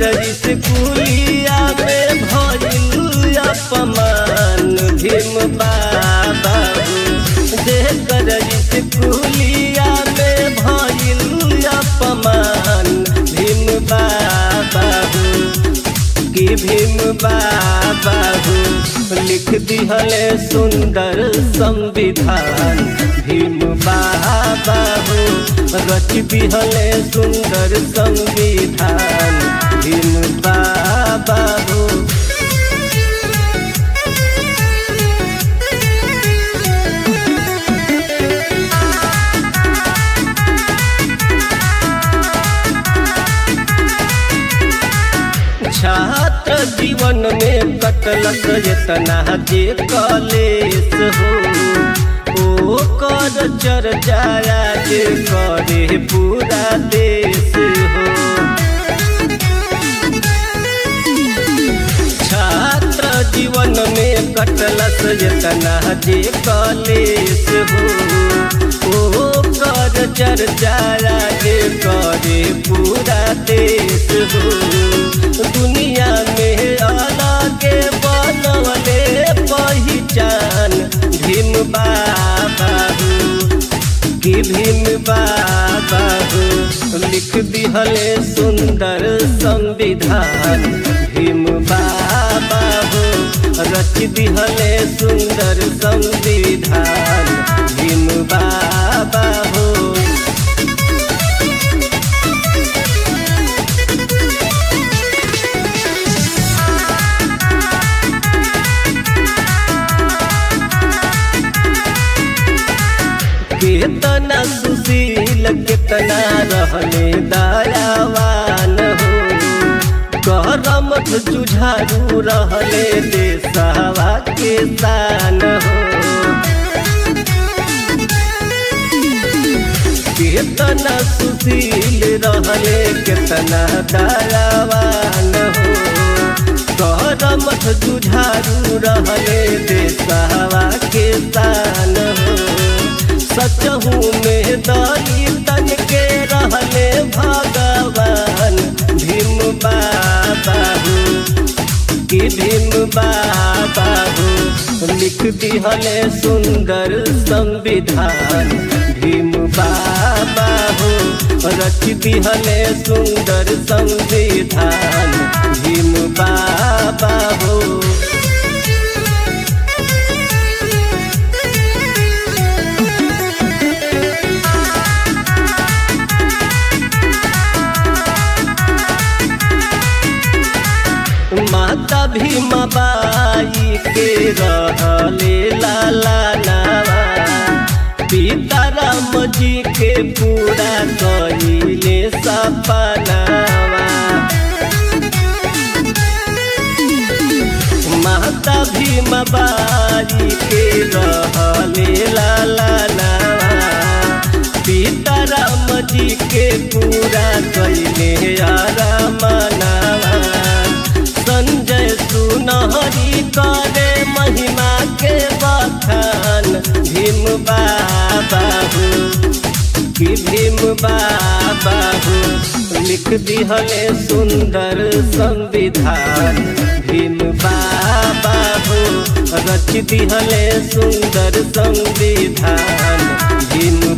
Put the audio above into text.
स्कूलिया में भइल अपमान भीम बाबा जेकर स्कूलिया में भइल अपमान भीम बाबा कि भीम बाबा लिख दिहले सुंदर संविधान भीम बाबा रच दिहले सुंदर संविधान भीम बाबा छात्र जीवन में कटलक इतना जे कलेस हो ओ कर चर्चाया जे करे पूरा देश हो छात्र जीवन में कटलक इतना जे कलेस हो ओ कर चर्चाया जे करे पूरा देश हो दुनिया में अलग बनवले पहचान भीम बाबा कि भीम बाबा लिख दिहले सुंदर संविधान भीम बाबा रच दिहले सुंदर संविधान भीम बाबा हो कितना सुशील कितना रहने दयावान हो करम जुझारू रहले देशवा के शान हो कितना सुशील रहले कितना दयावान हो करम जुझारू रहले देशवा के शान हो सचहू में दई तन के रहले भगवान भीम बाबा कि भीम बाबा लिख दिहले सुंदर संविधान भीम बाबा रच दिहले सुंदर संविधान भीम बाबा हो माता भीमा बाई के रहले लाला नावा पिता राम जी के पूरा कहिले सपनावा माता भीमा बाई के रहले लाला नावा पिता राम जी के पूरा कहिले आरामनावा संजय सुनहरी करे महिमा के बखान भीम बाबा कि भीम बाबा लिख दिहले सुंदर संविधान भीम बाबा रच दिहले सुंदर संविधान भीम